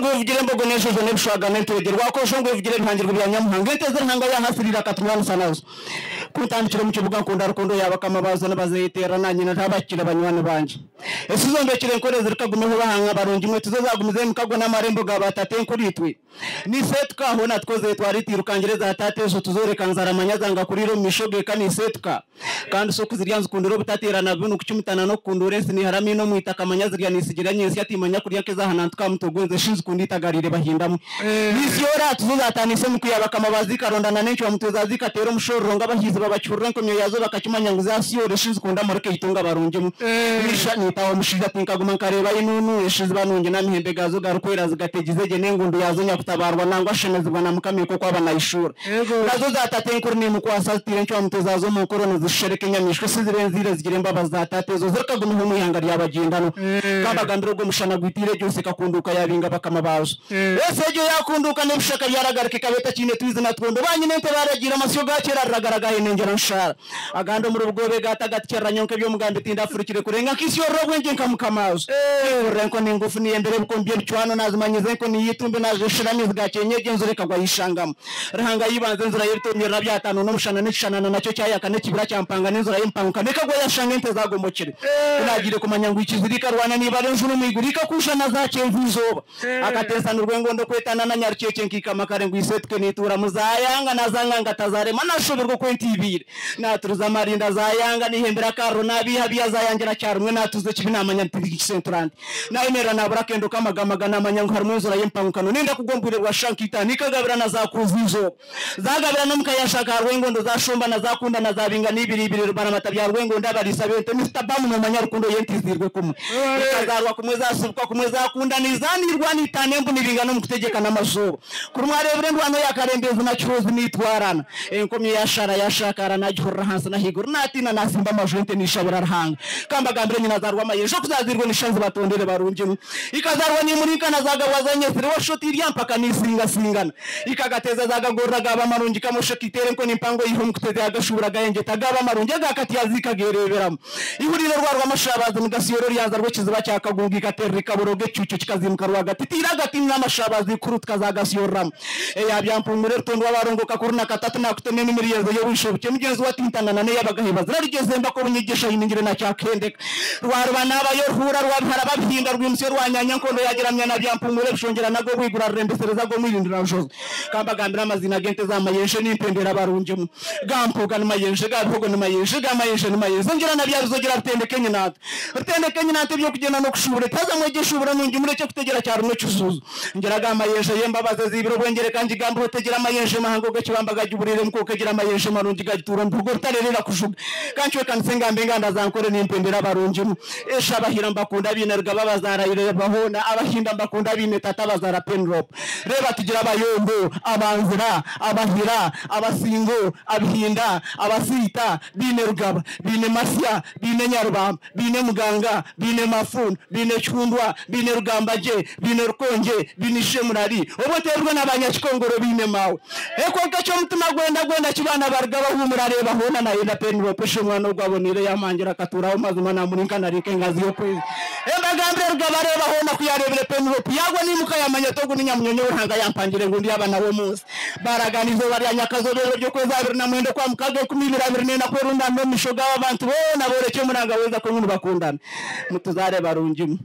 ngwivugire mbogo neshozo nebushagamento wegerwa kosho ngwivugire bihangira kubya nyamuhanga eteze ntanga yahasirira katumwana nazo kutandikira mu kibuga nkunda rukundo yabakama bazana bazayitera nanjye ntabakira banywana banje ese izo ndekire nkore zirikagumeho bahanga barungi inkweto zo zagumize mu kago n'amarembo ga batate kuri twe nise twahona twoze twari tirukangereza hatate zo tuzoreka nzaramanya zanga kuri ro mishoge kanise tuka kandi so kuzirya nzikundiro butaterana bino kucimutana no kundure siniharami no mwitaka manyazirya nisigira nyesi yatimanya kuri yake zahana tukamutogonze shinzikunditagarire bahindamu nisyora tuzozatanise mu kuyabakama bazikarondana n'enshi bamutuzazika tero mushororo ngabahizi babacurura nkomyo yazo bakakimanya ngo zasiyore shinzikunda mureke yitunga barungemu nisha nitawo mushiza tinkaguma nkareba inunu eshizi banunge n'amihembe gazo garukwera zigategizege n'engundu yazo nyakutabarwa nangwa shemezibwa na mukamiye kuko abanayishura nazo zatate nkuru ni mukwasatire ncyo bamutuzazo mu korona zishereke nyamishwe sizirenzire zigire mbaba zatate zo zirakagumaho umuyanga ryabagendano kabagandiro rwo mushana gwitire byose kakunduka yabinga bakamabazo ese ryo yakunduka ne bushaka byaragarike kabeta kine twize na twondo banyine nte baragira amasyo gakera aragaragaye nengera nshara agando muri ubwobe gatagatkera nyonke byo mugande tinda furikire kurenga kisyo rogwenje nkamukamazo renko ni ngufu ni embere buko mbiye cyano nazimanyize ko ni yitumbe naje shiramizi gakenyeje nzure kagwa yishangamo rahanga yibanze nzura yirtumye na byatanu no mushana n'ishanana nacyo cyayaka ne kibira cyampanga n'inzura yimpanguka ne kagwa yashanga nte zagombokere nagire kumanya ngo ikizirika rwana niba ari njuru mwigurika kushana zakenje izoba akatesana urwengondo kwetana na nyarucyeke nkikamakare ngo isetwe nitura muzayanga nazanga ngatazarema nashobirwa kwentibire naturuza amarinda zayanga nihembera karo nabiha biyazayangira cyarumwe natuze kibi namanya ntikisentrand nayo mera nabura kendo kamagamaga namanya ngo harumwe nzura y'impangukano ninda kugomburirwa shankita nikagabira na zakuzi izoba zagabira no mukayashaka harwengondo zashumba na zakunda na zabinga n'ibiribiri rubana matabya harwengondo abarisa bente Mr. Bamu namanya rukundo yentizirwe kumwe ikazarwa kumwe zasubikwa kumwe zakunda nizanirwa nitane mbu nibingano mukutegekana amazuba kuri mwarebure ndwano yakarembeza nacuruzi nitwarana enkomye yashara yashakara najihurira hansi nahigura natina nasimba amajente nishabura rahanga kambagambire nyina zarwa amayejo kuzazirwe nishanzi batondere barungemu ikazarwa nimurika nazagabwa zanyesire washoti iryampaka nisingasingana ikagateza zagagorra gaba marungi kamushakitere nko nimpango yiho mukuteze agashubura gayengeta gaba marungi agakati yazikagereberamo ihuriro rwarwa amashabazi mugasiyoro ryaza rwo kiziba cyakagunga igaterera ikaboroge cyucyo kikazimuka rwagati tiragati n'amashabazi kurutka zagasiyoramo yabyampumure rutondo wabarongoka kuri na katatu nakutone n'imiriyezo yo wishobuke mugenzi wa tintana nane yabagahiba zirarigeze mba ko bunyigisha yiningire na cyakendeka rwarwa nabayo rhura rwabihara babhinga rwimse rwanyanya nkondo yageramya na byampumure rushongera nago rwigura rurembesereza go mwirindira rushoza kambagambira amazina gente z'amayenshe n'impendera barunjemo gampoga n'amayenshe gapogo n'amayenshe gamayenshe n'amayenshe ngira na byabizo gira rutendeke nyinata rutendeke nyinata byo kugenda no kushubure taza mwegesha ubura nungi mureke kutegera cyaro no cyuzuzo ngira gamayenshe yembabaze zibiro bwengere kandi gambo rutegera amayenshe mahango gakibambaga juburire mko kagira amayenshe marungi gagitura mvugo rutarerera kushuga kancwe kansenga mbenga ndazankore n'impendera barungi esha bahira mbakunda bine rugaba bazarayire bahona abahinda mbakunda bine tata bazara penrop reba tugira abayombo abanzira abahira abasingo abhinda abasita bine rugaba bine masya bine nyarubamba bine muganga bine mafun bine cyundwa bine rugambaje bine rukonje bine shemurari oboterwa n'abanyakikongoro bine mawe eko gacyo mutima gwenda gwenda kibana bargaba humurare bahona nayo na penrop shemwana rwabonire yamangira katuraho mazuma namurinkana rike ngazi yo kwezi embagambire rugaba reba hona kuyarebere penrop yagwa nimuka yamanya togo n'inyamunyonyo uranga yampangire ngo ndi abana bo munsi baragana izuba rya nyakazo rero ryo kwezi abiri na mwenda kwa mukaga ikumi ibiri abiri nenda kubera undano mishoga w'abantu bona boreke muranga weza ko nk'ubu bakundana mutuzare barungimu